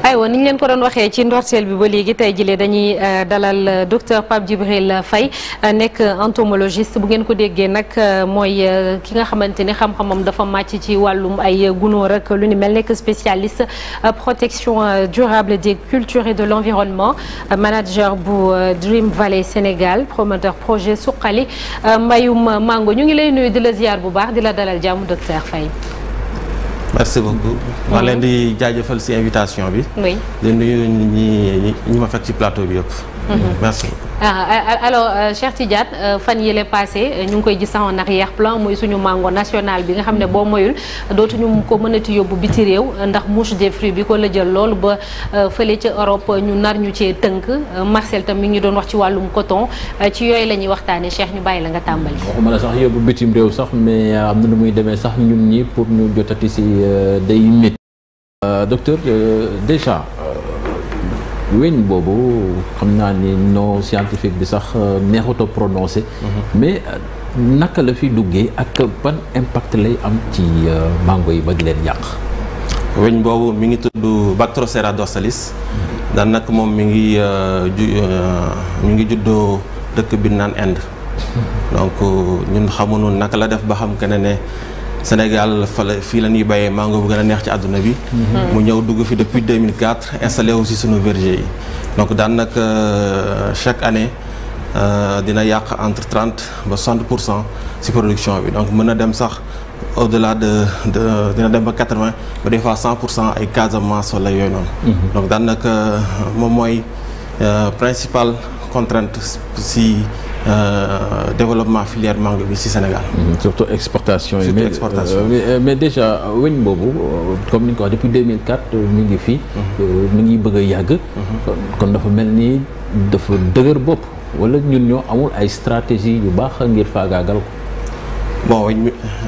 aywa ni ñu leen ko doon waxee ci ndorteel bi ba léegi tey jile dañuy dalal docteur Pape Djibril Faye nekk entomologiste bu ngeen ko déggee nag mooy ki nga xamante ni xam-xamam dafa màcc ci wàllum ay gunóor ak lu ni mel nekk spécialiste protection durable des cultures et de l'environnement manager bu Dream Valley Sénégal promoteur projet suqali mbayum mango ñu ngi lay nuyu di la ziar bu baax di la dalal jàmm docteur Faye. merci beaucoup. maa leen di jaajëfal ci invitation bi. oui di nuyu ñi ñi ma fekk ci plateau bi yëpp. merci beaucoup. ah alors Cheikh Tidiane fan yële passé ñu ngi koy gis en arrière plan muy suñu mango national bi nga xam ne boo moyul dootuñu ko mënati yóbbu biti réew ndax mouche des fruits bi ko la jël loolu ba fële ca Europe ñu nar ñu cee tënk Marcel tam mi ngi ñu doon wax ci wàllum coton ci yooyu la ñuy waxtaanee Cheikh ñu bàyyi la nga tàmbali. waxuma la sax yóbbu bitim réew sax mais am na nu muy demee sax ñun ñi pour ñu jotati si day métti. docteur déjà. weñ boobu xam naa ni non scientifique bi sax neexut a prononcé mais naka la fi duggee ak ban impact lay am ci mango yi ba di leen yàq weñ boobu mi ngi tudd Bactrocera dorsalis daan nag moom mi ngi ju mi ngi juddoo dëkk bi naan Inde donc ñun xamuñu naka la def ba xam que ne ne Sénégal fa la fii la ñuy béyee mango bu gën a neex ci àdduna bi. mu ñëw dugg fi depuis 2004 installé aussi sunu verger yi. donc daan nag chaque année dina yàq entre 30 ba 60 pour cent ci production bi donc mën na dem sax au delà de de dina dem ba 80 ba des fois 100 pour cent ay Casamance wala yooyu noonu. donc daan nag moom mooy principale contrainte ci. Euh, développement filière mango bi ci Sénégal. Mmh, surtout exportation yi. surtout mais, exportation euh, mais, mais déjà weñ boobu comme ni nga ko wax depuis 2004 mi ngi fi. mi ngi bëgg a yàgg. kon dafa mel ni dafa dëgër bopp wala ñun ñoo amul ay stratégie yu baax ngir faagaagal ko. bon weñ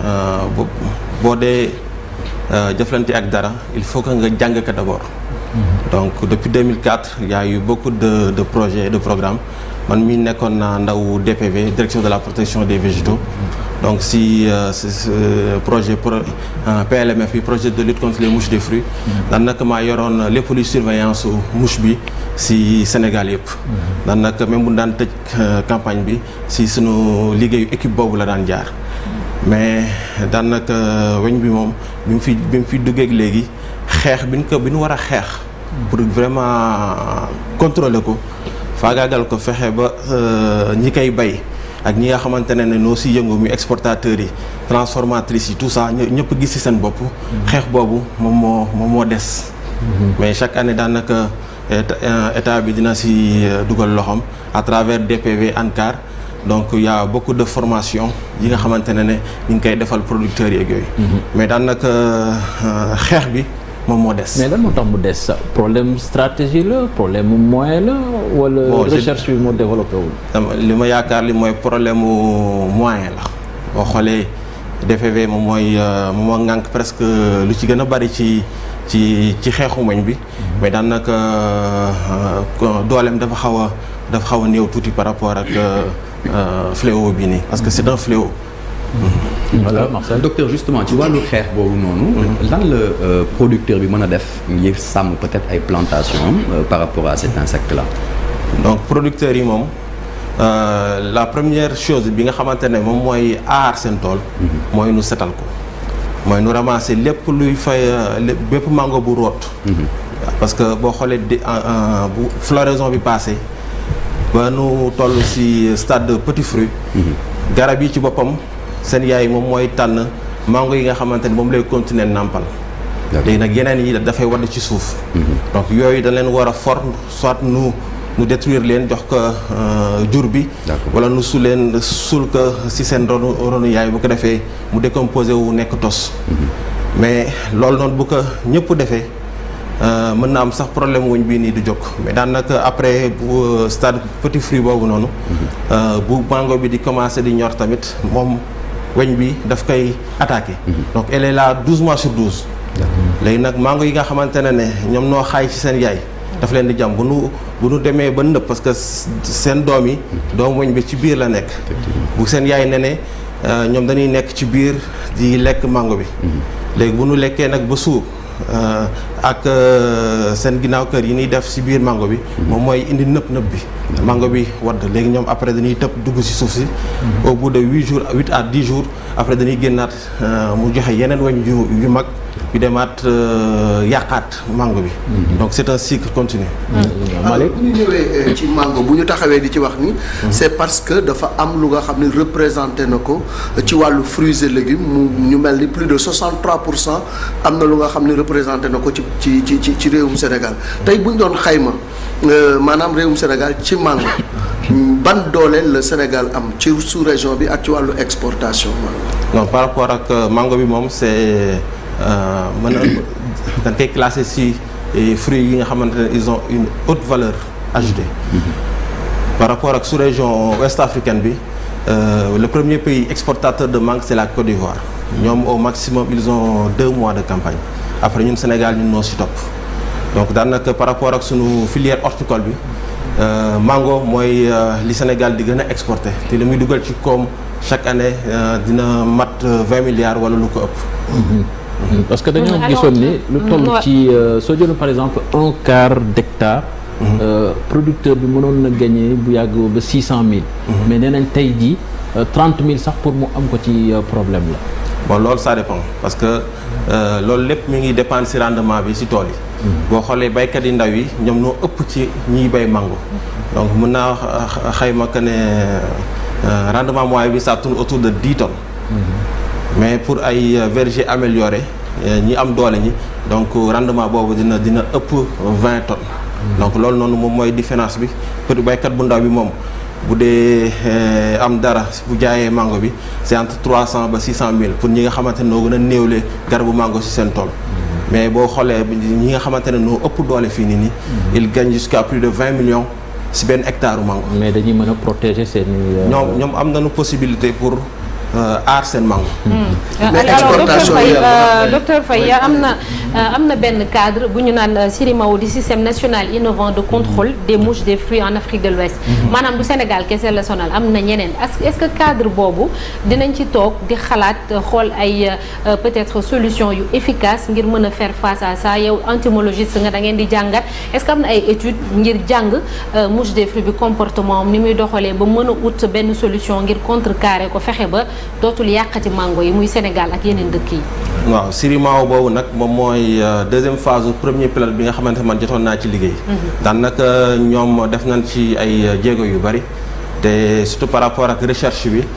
boo dee jëflante ak dara il faut que nga jàng ko d'abord. donc depuis 2004 il y a eu beaucoup de de projets et de programmes. man mii nekkoon naa ndaw DPV direction de la protection des végétaux donc si projet pro PLMF bi projet de lutte contre les mouches des fruits daanaka maa yoroon lépp luy surveillance su mouche bi si Sénégal yëpp daanaka même bu daan tëj campagne bi si sunu liggéeyu équipe boobu la daan jaar mais daanaka weñ bi moom bi mu fi bi mu fi duggeeg léegi xeex bi ñu ko bi ñu war a xeex pour vraiment contrôler ko faagaagal ko fexe ba ñi koy bay ak ñi nga xamante ne ne noo si yëngu mi exportateurs yi transformatrices yi tout ça ñëpp gis ci seen bopp. xeex boobu moom moo moom moo des. mais chaque année daanaka état bi dina si dugal loxoom à travers DPV ANCAR donc il y a beaucoup de formation yi nga xamante ne ne ñu ngi koy defal producteurs yeeg yooyu. mais daanaka xeex bi. moom moo des. mais lan moo tax mu des sa problème stratégie la problème mu moyen la. wala recherche bi moo développé wul. li ma yaakaar li mooy problème mu moyen la boo xoolee DPV moom mooy moom moo ŋànk presque lu ci gën a bari ci ci ci xeexu weñ bi. mais daanaka dooleem dafa xaw a dafa xaw a néew tuuti par rapport ak fléau bi nii parce que c'est un fléau. voilà Marcel docteur justement ci wàllu xeex boobu noonu. lan la producteur bi mën a def ngir sàmm peut-être ay plantations par rapport à cet insecte là. donc producteurs yi moom la première chose bi nga xamante ne moom mooy aar seen tool. mooy nu setal ko. mooy nu ramasser lépp luy fay bépp mango bu root. parce que boo xoolee di bu floraison bi passé ba nu toll ci stade de petit fruit. garab yi ci boppam. seen yaay moom mooy tànn mango yi nga xamante ni moom lay continuer nàmpal léegi nag yeneen yi dafay wadd ci suuf donc yooyu dañ leen war a for soit nu nu détruire leen jox ko jur bi wala nu su leen suul ko ci seen ronu ronu yaay bu ko defee mu décomposé wu nekk tos mais loolu noonu bu ko ñëpp defee mën na am sax problème wuñ bii nii du jóg mais daanaka après bu stade petit fruit boobu noonu bu mango bi di commencer di ñor tamit moom weñ bi daf koy attaqué. donc elle est là douze mois sur douze. léegi nag mango yi nga xamante ne ne ñoom noo xaay ci seen yaay. daf leen di jam bu nu bu nu demee ba nëb parce que seen doom yi. doom weñ bi ci biir la nekk. bu seen yaay ne ne ñoom dañuy nekk ci biir di lekk mango bi. léegi bu nu lekkee nag ba suur ak seen ginnaaw kër yi ñuy def ci biir mango bi moom mooy indi nëpp nëpp bi mango bi wadd léegi ñoom après dañuy tëb dugg ci suuf si au bout de huit jours huit à dix jours après dañuy génnaat mu joxe yeneen weñ yu yu mag yu demaat yàqaat mango bi donc c'est un cycle continu Malick bu ñu ñëwee ci mango bu ñu taxawee di ci wax ni c'est parce que dafa am lu nga xam ne représenté na ko ci wàllu fruits et légumes mu ñu mel ni plus de 63 pour cent am na lu nga xam ne représenté na ko ci ci ci ci ci réewum Sénégal tey bu ñu doon xayma maanaam réewum Sénégal ci mango ban doole la Sénégal am ci sous-région bi ak ci wàllu exportation non par rapport ak mango bi moom c'est mën na dañ koy classé ci fruits yi nga xamante ne ils ont une haute valeur ajoutée par rapport ak sous-région ouest africaine bi le premier pays exportateur de mangue c'est la Côte d'Ivoire ñoom au maximum ils ont deux mois de campagne après ñun Sénégal ñun noo ci topp donc daanaka par rapport ak sunu filière horticole bi mango mooy li Sénégal di gën a exporté te li muy dugal ci koom chaque année dina mat vingt milliards wala lu ko ëpp parce que dañoo gisoon ni lu toll ci soo jëloon par exemple un quart d'hectare producteur bi mënoon na gagner bu yàgg ba six cent mille mais nee nañ tey jii trente mille sax pour mu am ko ci problème la bon loolu ça dépend parce que loolu lépp mi ngi dépendre ci rendement bi ci tool yi boo xoolee baykat yi ndaw yi ñoom ñoo ëpp ci ñiy bay mango donc mën naa xayma que ne rendement moyen bi ça tourne autour de dix tonnes mais pour ay verger amélioré ñi am doole ñi donc rendement boobu dina dina ëpp vingt tonnes donc loolu noonu moom mooy différence bi pour baykat bu ndaw bi moom bu dee am dara bu jaayee mango bi c'est entre trois cent ba six cent mille pour ñi nga xamante ne noo gën a néewle garabu mango ci seen tool mais boo xoolee ñi nga xamante ne noo ëpp doole fii nii nii il gagne jusqu'à plus de vingt millions ci benn hectare mango mais dañuy mën a protéger seen ñoom ñoom am nañu possibilité pour aar seen mango. alors docteur Faye docteur Faye am na am na benn cadre bu ñu naan CIRIMAO di système national innovant de contrôle des mouches des fruits en Afrique de l'Ouest maanaam du Sénégal kese la sonal am na ñeneen est-ce que cadre boobu dinañ ci toog di xalaat xool ay peut-être solution yu efficace ngir mën a faire face à ça yow entomologiste nga da ngeen di jàngat est-ce que am na ay études ngir jàng mouche des fruits bi comportement am ni muy doxalee ba mën a ut benn solution ngir contrecarrer ko fexe ba dootul yàqati mango yi muy Sénégal ak yeneen dëkk yi. waaw CIRIMAO boobu nag moom mooy deuxième phase premier pilote bi nga xamante man jotoon naa ci liggéey. daanaka ñoom def nañ ci ay jéego yu bari te surtout par rapport ak recherche bi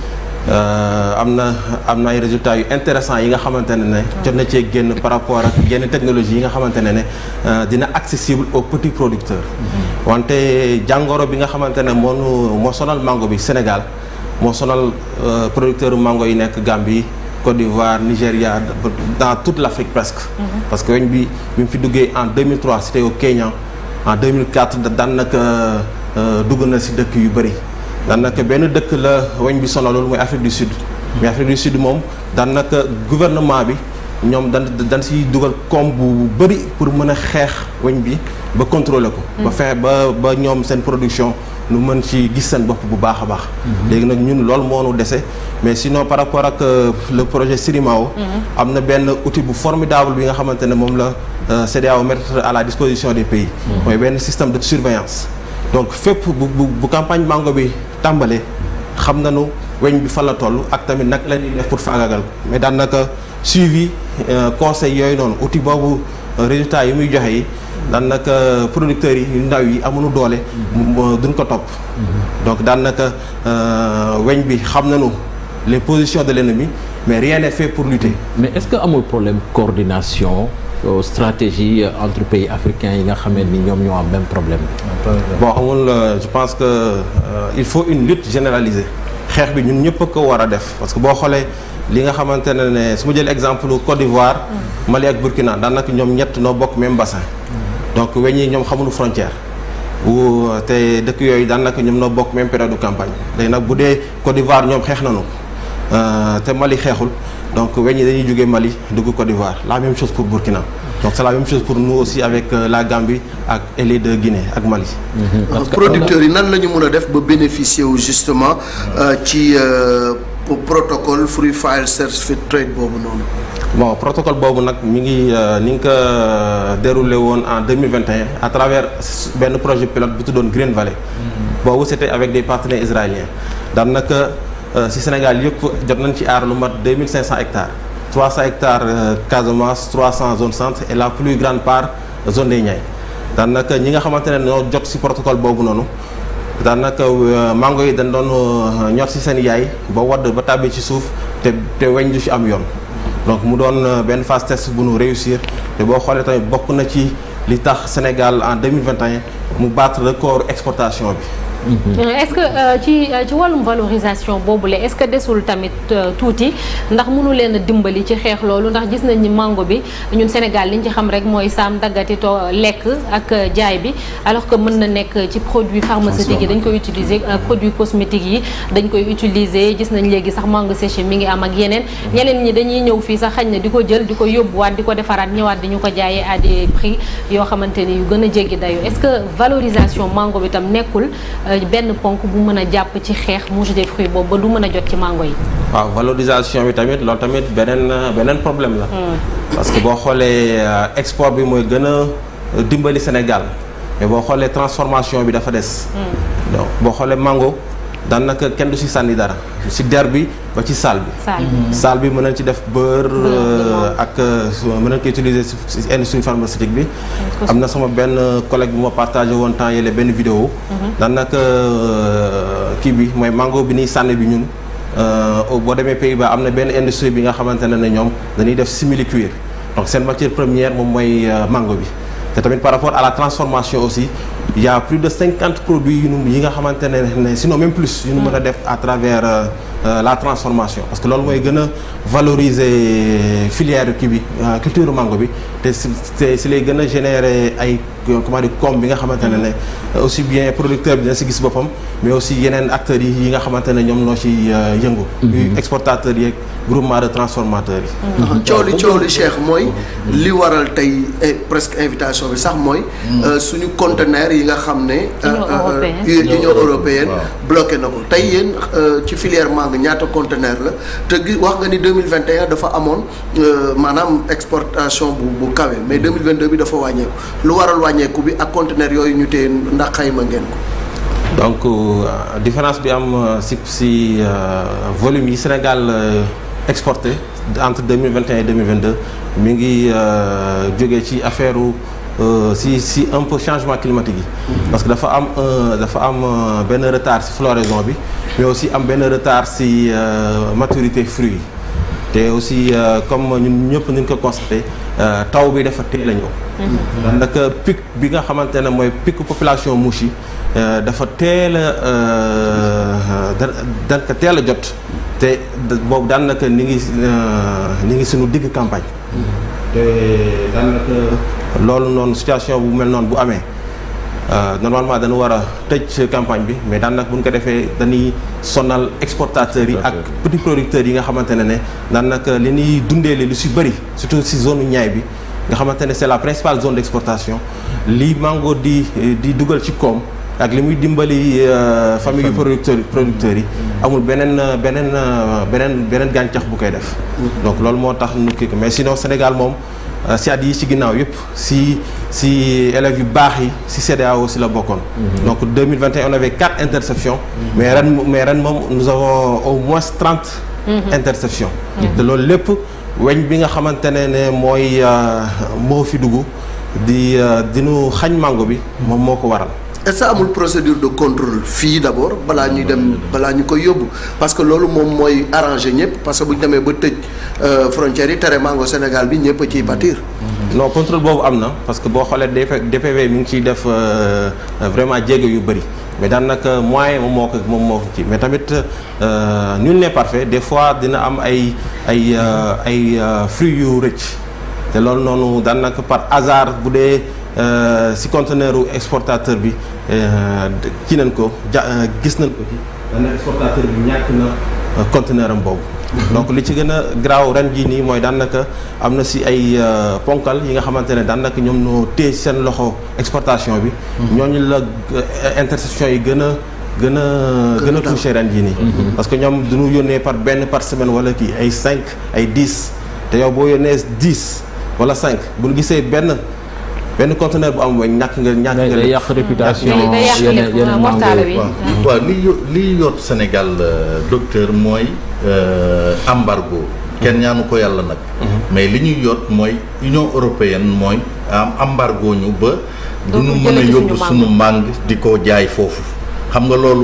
am na am na ay résultats yu intéressants yi nga xamante ne ne jot na cee génn par rapport ak yenn technologie yi nga xamante ne ne dina accessible aux petits producteurs. wante jàngoro bi nga xamante ne moo nu moo sonal mango bi Sénégal. moo sonal producteur mango yi nekk Gambie Côte d'Ivoire Nigéria dans toute l'Afrique presque parce que weñ bi bi mu fi duggee en 2003 c'était au Kenya en 2004 daanaka dugg na ci dëkk yu bari daanaka benn dëkk la weñ bi sonal loolu mooy Afrique du Sud mais Afrique du Sud moom daanaka gouvernement bi ñoom dan dañ ciy dugal koom bu bari pour mën a xeex weñ bi ba contrôler ko ba fexe ba ba ñoom seen production nu mën ci gis seen bopp bu baax a baax léegi nag ñun loolu moo nu dese mais sinon par rapport ak le projet CIRIMAO am na benn outil bu formidable bi nga xamante ne moom la CEDEAO mettre à la disposition des pays mooy benn système de surveillance donc fépp bu bu bu campagne mango bi tàmbalee xam nañu weñ bi fan la toll ak tamit nag la ñuy def pour faagagal mais daanaka suivi conseil yooyu noonu outil boobu résultat yi muy joxe yi daanaka producteurs yi yu ndaw yi amuñu doole duñ ko topp donc daanaka weñ bi xam nañu les positions de l'ennemi mais rien n'est fait pour lutter mais est-ce que amul problème coordination stratégie entre pays africains yi nga xamee ni ñoom ñoo am même problème bon amul je pense que il faut une lutte généralisée xeex bi ñun ñëpp a ko war a def parce que boo xoolee li nga xamante ne ne su ma jël exemple Côte d'Ivoire Mali ak Burkina daanaka ñoom ñett noo bokk même bassin donc weñ yi ñoom xamuñu frontière bu te dëkk yooyu daanaka ñoom noo bokk même période de campagne léegi nag bu dee Côte d'Ivoire ñoom xeex nañu te Mali xeexul donc weñ yi dañuy jógee Mali dugg Côte d'Ivoire la même chose pour Burkina donc c'est la même chose pour nous aussi avec la Gambie ak et les deux Guinée ak Mali. producteurs yi nan la ñu mën a def ba bénéficier wu justement ci protocole Free File Certificate Trade boobu noonu. bon protocole boobu nag mi ngi ni nga ko déroulé woon en 2021 à travers benn projet pilote bu tuddoon Green Valley boobu c'était avec des partenaires israéliens daanaka ci Sénégal yëpp jot nañ ci aar lu mat 2500 hectares 300 hectares Casamance 300 zone centre et la plus grande part zone des Niayes daanaka ñi nga xamante ne ñoo jot ci protocole boobu noonu daanaka mango yi dañ doon ñor ci seen yaay ba wadd ba tàbbi ci suuf te te weñ du ci am yoon donc mu doon benn phase test bu nu réussir te boo xoolee tamit bokk na ci li tax Sénégal en 2021 mu battre record exportation bi est-ce que ci ci wàllum valorisation boobule est-ce que desul tamit tuuti ndax mënu leen a dimbali ci xeex loolu ndax gis nañ ni mango bi ñun Sénégal liñ ci xam rek mooy saam daggati to lekk ak jaay bi alors que mën na nekk ci produits pharmaceutiques yi dañ koy utiliser produits cosmétiques yi dañ koy utiliser gis nañ léegi sax mango séché mi ngi am ak yeneen ñeneen ñi dañuy ñëw fii sax xañ na di ko jël di ko yóbbuwaat di ko defaraat ñëwaat di ñu ko jaayee à des prix yoo xamante ni yu gën a jéggi dayo est-ce que valorisation mango bi tam nekkul benn ponk bu mën a jàpp ci xeex mouche des fruits boobu ba du mën a jot ci mango yi. waaw valorisation bi tamit loolu tamit beneen beneen problème la. parce que boo xoolee export bi mooy gën a dimbali Sénégal mais boo xoolee transformation bi dafa des. donc boo xoolee mango daanaka kenn du ci sànni dara ci der bi ba ci saal bi. saal bi saal bi mën nañ ci def beurre ak mën nañ ko utiliser ci industrie pharmaceutique bi. am na sama benn collègue bu ma partagé woon temps yële benn vidéo. daanaka kii bi mooy mango bi nii sànni bi ñun boo demee Pays-Bas am na benn industrie bi nga xamante ne ne ñoom dañuy def simili-cuir donc seen matière première moom mooy mango bi. te tamit par rapport à la transformation aussi il y a plus de cinquante produits yu nu yi nga xamante ne ne sinon même plus yu nu mën a def à travers euh, la transformation parce que loolu mooy gën a valoriser filière kii bi culture mango bi te si te si lay gën a générer ay comment dire comme bi nga xamante ne ne aussi bien producteur bi dina si gis boppam mais aussi yeneen acteurs yi yi nga xamante ne ñoom noo ci yëngu exportateurs yeeg groupement de transformateurs yi coow li coow li Cheikh mooy li waral tey presque invitation bi sax mooy suñu conteneur yi nga xam ne Union européenne bloqué na ko tey yéen ci filière mangue ñaata conteneur la te gi wax nga ni 2021 dafa amoon maanaam exportation bu bu kawe mais 2022 bi dafa wàññeeku lu waral wàññeeku bi ak conteneur yooyu ñu téye ndax xayma ngeen ko donc différence bi am si si volume yi Sénégal exporté entre 2021 et 2022 mi ngi jógee ci affaire si si un peu changement climatique yi parce que dafa am dafa am benn retard si floraison bi mais aussi am benn retard si maturité fruit yi te aussi comme ñun ñëpp ni ñu ko constaté taw bi dafa teel a ñëw daanaka pic bi nga xamante ne mooy pic population mouche yi dafa teel a da ko teel a jot te boobu daanaka ni ngi ni ngi suñu digg campagne te daanaka loolu noonu situation bu mel noonu bu amee normalement dañu war a tëj campagne bi mais daanaka bu ñu ko defee dañuy sonal exportateurs yi ak petits producteurs yi nga xamante ne ne daanaka li ñuy dundee lu si bëri surtout si zone ñaay bi nga xamante ne c'est la principale zone d'exportation li mango di di dugal ci koom ak li muy dimbali famille yu producteurs producteurs yi amul beneen beneen beneen beneen gàncax bu koy def donc loolu moo tax nu kii ko mais sinon Sénégal moom si at yi ci ginnaaw yëpp si si élèves yu baax yi si CEDEAO aussi la bokkoon donc 2021 on avait quatre interceptions mais ren mais ren moom nous avons au moins trente interceptions te loolu lépp weñ bi nga xamante ne ne mooy moo fi dugg di dinu xañ mango bi moom moo ko waral est-ce que amul procédure de contrôle fii d'abord balaa ñuy dem balaa ñu koy yóbbu parce que loolu moom mooy arranger ñëpp parce que bu ñu demee ba tëj frontières yi tere mango Sénégal bi ñëpp a ciy pâtir. non contrôle boobu am na parce que boo xoolee DPV mi ngi ciy def vraiment jéego yu bëri mais daanaka moyen moom moo ko moom moo ko ci mais tamit nul n'est parfait des fois dina am ay ay ay fruits yu rëcc te loolu noonu daanaka par hasard bu dee. si conteneur u exportateur bi kii nañ ko ja gis nañ ko ci dana exportateur bi ñàkk na conteneur am boobu donc li ci gën a garaaw ren jii nii mooy daanaka am na si ay ponkal yi nga xamante ne daanaka ñoom ñoo téye seen loxo exportation bi ñooñu la interception yi gën a gën a gën a touché ren jii nii parce que ñoom duñu yónnee par benn par semaine wala kii ay cinq ay dix te yow boo yónnee dix wala cinq bu ñu gisee benn benn conteneur bu am weñ ñàkk nga ñàkk nga day lépp. yàq réputation day day yàq yeneen lépp yeneen mortale mango bi. yi. waaw waaw li yo- li yoot Sénégal euh, docteur mooy euh, embargo kenn ñaanu ko yàlla nag mais li ñuy yoot mooy Union européenne mooy am embargo ñu ba du ñu Dootul mën a jëlee ci yóbbu suñu suñu màng di ko jaay foofu xam nga loolu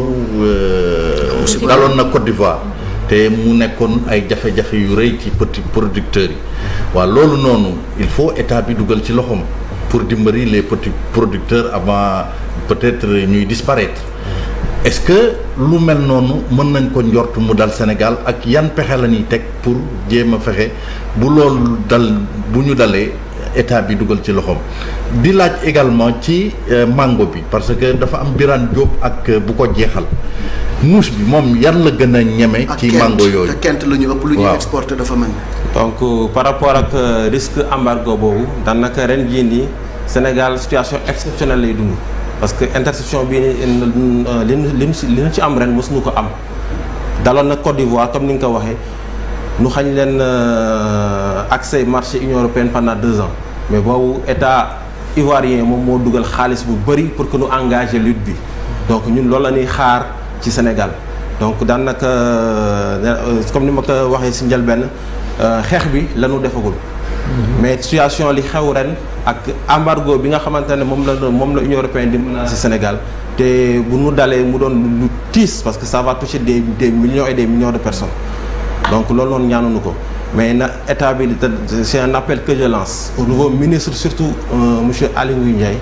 euh, daloon na Côte d'Ivoire te mu nekkoon ay jafe-jafe yu rëy ci petit producteurs yi waaw loolu noonu il faut état bi dugal ci loxoom pour dimbali les petits producteurs avant peut-être ñuy disparaître est-ce que lu mel noonu mën nañ ko njort mu dal Sénégal ak yan pexe la ñuy teg pour jéem a fexe bu loolu dal bu ñu dalee état bi dugal ci loxoom di laaj également ci euh, mango bi parce que dafa am Birane Diop ak euh, bu ko jeexal muus bi moom yan la gën a ñeme ak ci Kent mango yooyu te Kent la ñu ëpp lu ñuy Waaw. exporté dafa mel ni. donc euh, par rapport ak euh, risque embargo boobu daanaka ren jii nii Sénégal situation exceptionnelle lay dund parce que interception bi ni li ñu li ñu ci li ñu ci am ren mosuñu ko am daloon na Côte d'Ivoire comme ni nga ko waxee nu xañ leen euh, accès marché Union européenne pendant deux ans mais boobu état ivoirien moom moo dugal xaalis bu bëri pour que nu engager lutte bi donc ñun loolu la ñuy xaar ci Sénégal donc daanaka euh, comme ni ma ko waxee si njëlbeen euh, xeex bi la ñu defagul. mais situation li xew ren ak embargo bi nga xamante ne moom la moom la Union européenne di menacer Sénégal te bu nu dalee mu doon lu tiis parce que ça va toucher des des millions et des millions de personnes donc loolu noonu ñaanuñu ko mais na état bi di c'est un appel que je lance au nouveau ministre surtout euh, monsieur Aly Ngouille Ndiaye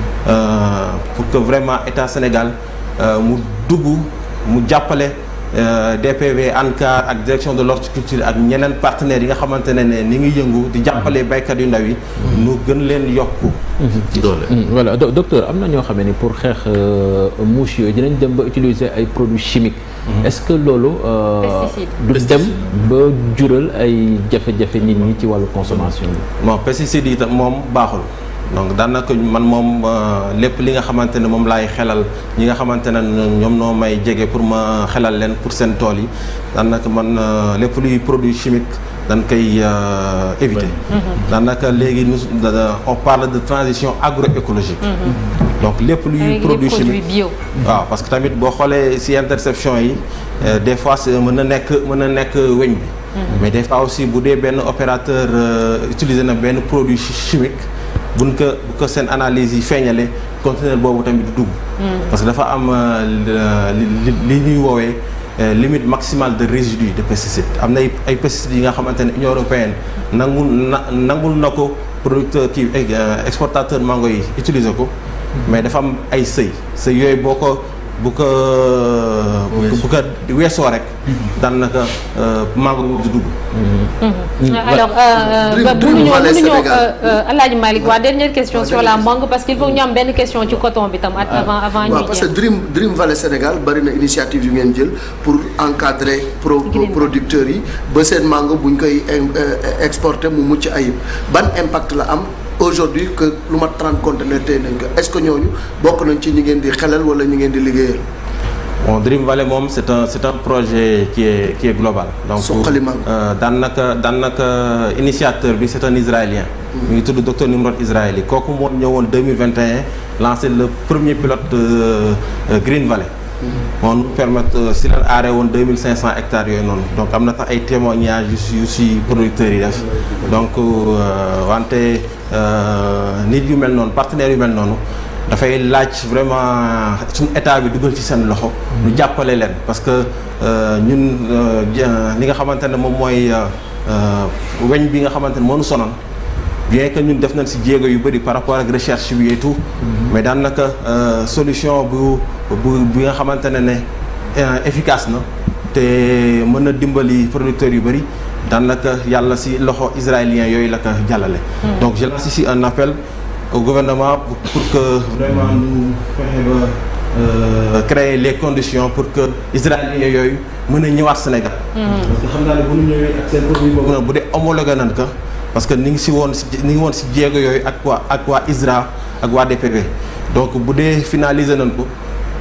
euh, pour que vraiment état Sénégal euh, mu dugg mu jàppale euh, DPV ANCAR ak direction de l'horticulture ak ñeneen partenaires yi nga xamante ne ne ni ngi yëngu di jàppale baykat yu ndaw yi nu gën leen yokku doole Hmm, voilà Do- docteur am na ñoo xamee ni pour xeex euh, mouche yooyu dinañ dem ba utiliser ay produits chimiques. est-ce que loolu. euh, Pesticides. du dem ba jural ay jafe-jafe nit ñi ci wàllu consommation bi. bon pesticides yi tam moom baaxul donc daanaka man moom euh, lépp li nga xamante ne moom laay xelal ñi nga xamante ne ñoom noo may jege pour ma xelal leen pour seen tool yi daanaka man euh, lépp luy produit chimique dañ koy euh, éviter. daanaka léegi nous da- on parle de transition agroécologique. donc lépp luy avec les produit produits chimique. bio. waaw parce que tamit boo xoolee ci interception yi euh, des fois c'est mën na nekk mën na nekk weñ bi mais des fois aussi bu dee benn opérateur euh, utiliser na benn produit chi- chimique buñ ko bu ko seen analyse yi feeñale conteneur boobu tamit du dugg parce que dafa am euh, li li- li ñuy woowee euh, limite maximale de résidus de pesticides am na ay ay pesticides yi nga xamante ne Union européenne nangul na nangul na ko producteur kii euh, exportateur mango yi utiliser ko mais dafa am ay sëy sëy yooyu boo ko bu ko bu ko weesoo rek daanaka mango boobu du dugg alors Dream- ba Dream mënuñoo Valley mënuñoo Sénégal. Alaaji Malick waa dernière question Waaw, sur la dernière mangue parce qu'il faut ñu am benn question ci coton bi tam at- avant avant waaw ñuy parce que jeex. Dream Dream Valley Sénégal bari na initiative yu ngeen jël pour encadrer pro pro- Green. producteurs yi ba seen mango bu ñu koy em- euh, exporter mu mucc ayib ban impact la am aujourd'hui que lu mat 30 conteneurs tey nañ ko est-ce que ñooñu bokk nañ ci ñi ngeen di xelal wala ñi ngeen di liggéeyal. bon Dream Valley moom c'est un c'est un projet qui est qui est global donc Suqali mango. euh, daanaka daanaka initiateur bi c'est un israélien mi ngi tudd docteur Nimrod Israëli kooku moo ñëwoon 2021 lancé le premier pilote euh, euh, Green Valley moo nous permettre euh, si leen aaree woon 2500 hectares yooyu noonu donc am na tax ay témoignages yu si yu si producteurs yi def donc euh, wante euh, nit yu mel noonu partenaires yu mel noonu dafay laaj vraiment suñu état bi dugal ci seen loxo. ñu jàppale leen parce que euh, ñun euh, ja- li nga xamante ne moom mooy euh, euh, weñ bi nga xamante ne moo ñu sonal bien que ñun def nañ ci jéego yu bëri par rapport ak recherche bi et tout. mais daanaka euh, solution bu bu bi nga xamante ne ne euh, efficace na te mën na dimbali producteurs yu bëri daanaka yàlla ci loxo israélien yooyu la ko jàllale. donc je lance ici un appel. au gouvernement pour, pour que vraiment ñu fexe ba euh, créer les conditions pour que israéliens yooyu mën a ñëwaat Sénégal. parce que xam naa ne bu ñu ñëwee ak seen produit boobu nag bu dee homologué nañ ko parce que ni ngi si woon si ni ngi woon si jéego yooyu ak waa ak waa ISRA ak waa DPV donc bu dee finaliser nañ ko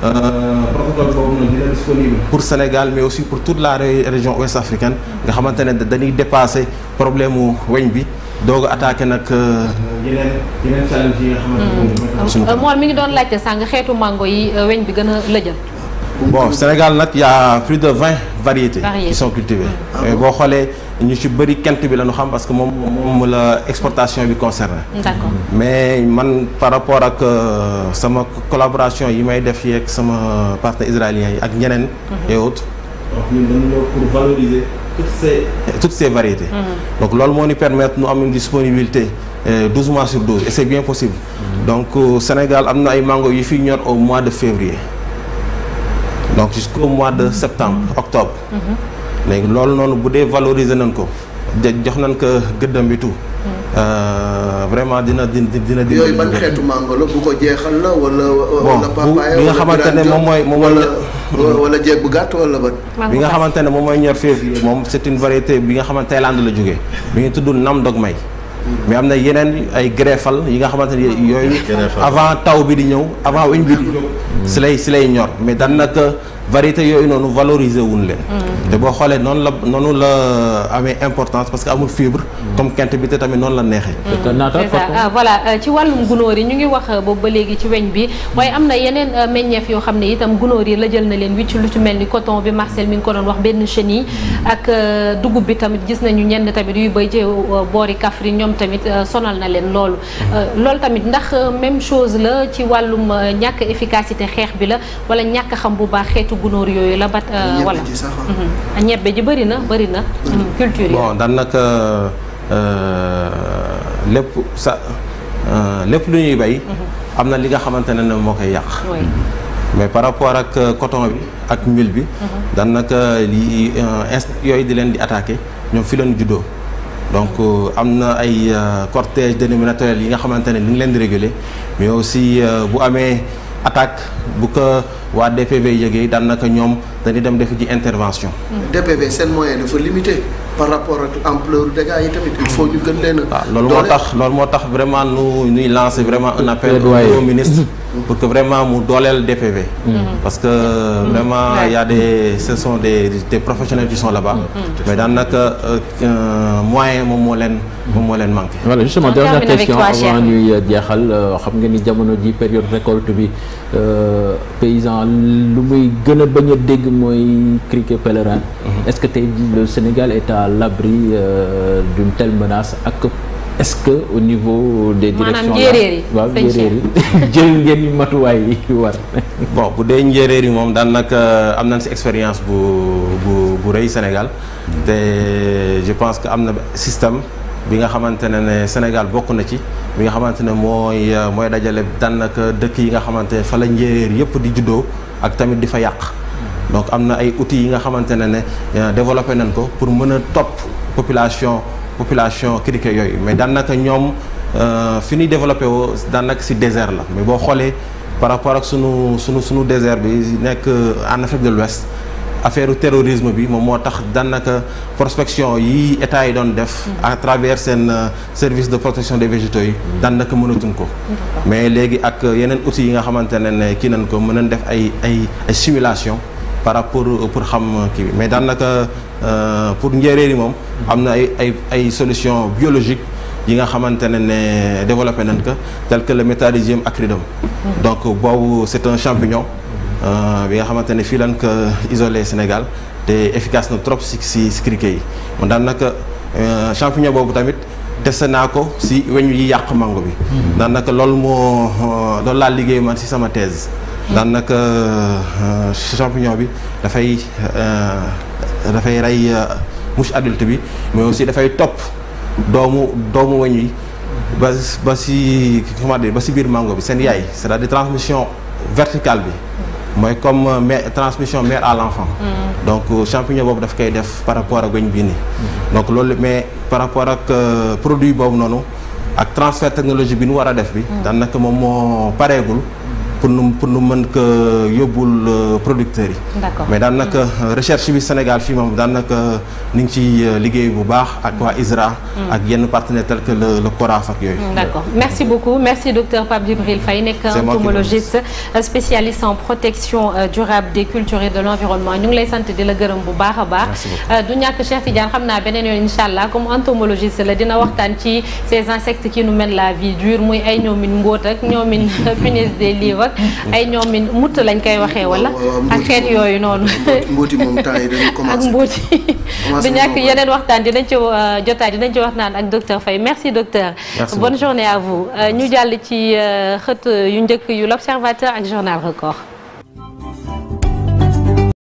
protocole boobu noonu dina disponible pour Sénégal mais aussi pour toute la région ouest africaine nga xamante ne dañuy dépasser problème mu weñ bi doog a attaqué nag yeneen yeneen challenge yi nga xamante ne moom mi ngi doon laajte sàng xeetu mango yi weñ bi gën a lëjal bon Sénégal nag y a plus de vingt variétés Variétés. qui sont cultivées mais boo xoolee ñu ci bëri kent bi la ñu xam parce que moom moom la exportation bi concerné d'accord mais man par rapport ak euh, sama collaboration yi may def yeeg sama partenaires israéliens yi ak ñeneen et autres donc ñun dañu ñëw pour valoriser toutes ces toutes ces variétés donc loolu moo ñu permettre ñu am une disponibilité euh, 12 mois sur 12 et c'est bien possible donc euh, Sénégal am na ay mango yu fi ñor au mois de février donc jusqu'au mois de septembre octobre léegi loolu noonu bu dee valoriser nañ ko de jox nañ ko gëddam bi tout euh, vraiment dina dina dina dina yooyu ban xeetu mango la bu ko jeexal la wala wala bu- papaye bi nga wala xamante ne grandio, moom mooy- moom mooy- wala wala jeeg bu gàtt wala ban bi nga xamante ne moom mooy ñor février moom c'est une variété bi nga xamante Thaïlande la jógee bi ñu tudd nam dog may mais am na yeneen ay greffal yi nga xamante ne yooyu Greffal. avant taw bi di ñëw avant weñ bi di jóg si lay si lay ñor mais daanaka variété yooyu noonu valoriser wuñ leen te boo xoolee noonu la noonu la amee importance parce que amul fibre comme kent bi te tamit noonu la neexee te naata c'est ça ah, voilà euh, ci wàllum gunóor yi ñu ngi wax euh, boobu ba léegi ci weñ bi waaye am na yeneen euh, meññeef yoo xam ne itam gunóor yi la jël na leen wicc lu ci mel ni coton bi Marcel mi ngi ko doon wax benn chenille ak euh, dugub bi tamit gis nañu ñenn tamit yuy bay ci euh, boori Kaffrine ñoom tamit euh, sonal na leen loolu Euh, loolu tamit ndax euh, même chose la ci wàllum euh, ñàkk efficacité xeex bi la wala ñàkk xam bu baax xeetu gunóor yooyu la bat euh, ñebe voilà ji sax ah. Mhm. ñebbe ji bëri na bëri na Mhm, culture yi bon daanaka lépp sa euh, lépp lu ñuy bay am na li nga xamante ne ne moo koy yàq Oui. mais par rapport ak euh, coton bi ak mil bi daanaka li euh, insectes yooyu di leen di attaqué ñoom fi leen juddoo donc euh, am na ay euh, cortège dénominateur yi nga xamante ne ni ngi leen di réguler mais aussi euh, bu amee attaque bu ko waa DPV yëgee daanaka ñoom dañuy dem defi ji intervention DPV seen moyen dafa limité par rapport ak ampleur dégâts yi tamit il faut ñu gën leen a. waaw loolu moo dooleel. tax loolu moo tax vraiment nu ñuy lancer vraiment un appel Plaidoyer. au ministre pour que vraiment mu dooleel DPV parce que vraiment il y a des ce sont des des professionnels qui sont là-bas mais daanaka euh, euh, moyen moom moo leen moom moo leen manqué voilà justement On dernière termine avec question toi, Cheikh. avant ñuy jeexal euh, xam nga ni jamono ji période récolte bi euh, paysan lu muy gën a bañ a dégg mooy criquet pèlerin est-ce que tey jii le Sénégal est à l'abri euh, d'une telle menace ak est-ce que au niveau des Maanaam directions njéeréer yi, waaw sëñ njéeréer yi jël ngeen ni matuwaay yi war bon bu dee njéeréer yi moom daanaka am nañ ci expérience bu bu bu rëy Sénégal te je pense que am na système bi nga xamante ne ne Sénégal bokk na ci bi nga xamante ne mooy euh, mooy dajale daanaka dëkk yi nga xamante ne fa la njéeréer yëpp di juddoo ak tamit di fa yàq donc am na ay outils yi nga xamante ne ne euh, développé nañ ko pour mën a topp population population criquet yooyu mais daanaka ñoom euh, fi ñuy développé woo daanaka ci désert la mais boo xoolee par rapport ak sunu sunu sunu désert bi nekk en Afrique de l'Ouest affaire terrorisme bi moom moo tax daanaka prospection yi état yi doon def à travers seen euh, service de protection des végétaux yi daanaka mënatuñ ko mais léegi ak yeneen outils yi nga xamante ne ne kii nañ ko mën nañ def ay ay ay simulation par rapport pour xam kii bi mais daanaka euh, pour njéeréer yi moom am na ay ay ay solution biologique yi nga xamante ne ne développé nañ ko tel que le métallurgium acridum donc boobu c'est un champignon euh, bi nga xamante ne fii lañ ko isolé Sénégal te efficace na trop si si si criquet yi man daanaka euh, champignon boobu tamit testé naa ko si weñ yi yàq mango bi daanaka loolu moo euh, loolu laa liggéey man si sama thèse daanaka euh, champignon bi dafay euh, dafay rey euh, mouche adulte bi mais aussi dafay topp doomu doomu weñ yi ba ba si comment dire ba si biir mango bi seen yaay c'est-à-dire transmission verticale bi mooy comme euh, mère transmission mère à l'enfant donc euh, champignon boobu daf koy def par rapport ak weñ bii nii donc loolu mais par rapport ak euh, produit boobu noonu ak transfert technologie bi nu war a def bi daanaka moom moo pareegul pour pour nu pour nu mën ko yóbbul producteurs yi. d'accord mais daanaka recherche bi Sénégal fii moom daanaka ni ngi ci liggéey bu baax ak waa ISRA. ak yenn partenaires tels que le le CORAF ak yooyu. d'accord merci beaucoup merci docteur Pape Djibril Faye nekk entomologiste spécialiste en protection durable des cultures et de l'environnement ñu ngi lay sant di la gërëm bu baax a baax. du ñàkk Cheikh Tidiane xam naa beneen yoon incha allah comme entomologiste la dina waxtaan ci ces insectes qui nous mènent la vie dure muy ay ñoomin mbóot ak ñoomin punaise des livres ak ay ñoomin mutt lañ koy waxee wala. ak xeet yooyu noonu. mbóoti moom temps yi dañu ak commencé. mbóoti du ñàkk yeneen waxtaan dinañ ci jotaay dinañ ci waxtaan ak docteur Faye merci docteur. Merci bonne journée à vous ñu jàll ci xët yu njëkk yu l'observateur ak journal record.